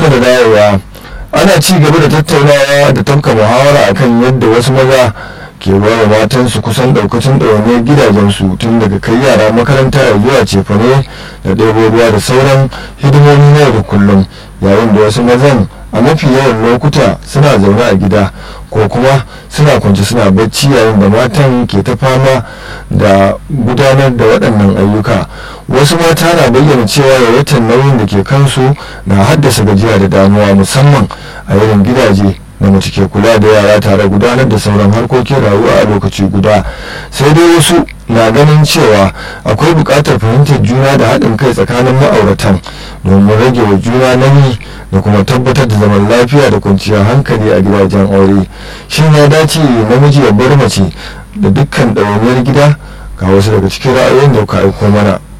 barka da dawowa ana ci gaba da tattaunawa da tafka muhawara akan yadda wasu maza ke bawa matansu kusan daukacin ɗawainiyar gidajensu tun daga kai yara makaranta ya zuwa cefane da ɗebo ruwa da sauran hidimomi na yau da kullum yayin da wasu mazan a mafi yawan lokuta suna zaune a gida ko kuma suna kwance suna bacci yayin da matan ke ta fama da gudanar da waɗannan ayyuka wasu mata na bayyana cewa yawaitar nauyin da ke kansu na haddasa gajiya da damuwa musamman a irin gidaje da mace ke kula da yara tare gudanar da sauran harkokin rayuwa a lokaci guda sai dai wasu na ganin cewa akwai buƙatar fahimtar juna da haɗin kai tsakanin ma'auratan domin rage wa juna nauyi da kuma tabbatar da zaman lafiya da kwanciyar hankali a gidajen aure shin ya dace namiji ya bar mace da dukkan ɗawainiyar gida ga wasu daga cikin ra'ayoyin da ka aiko mana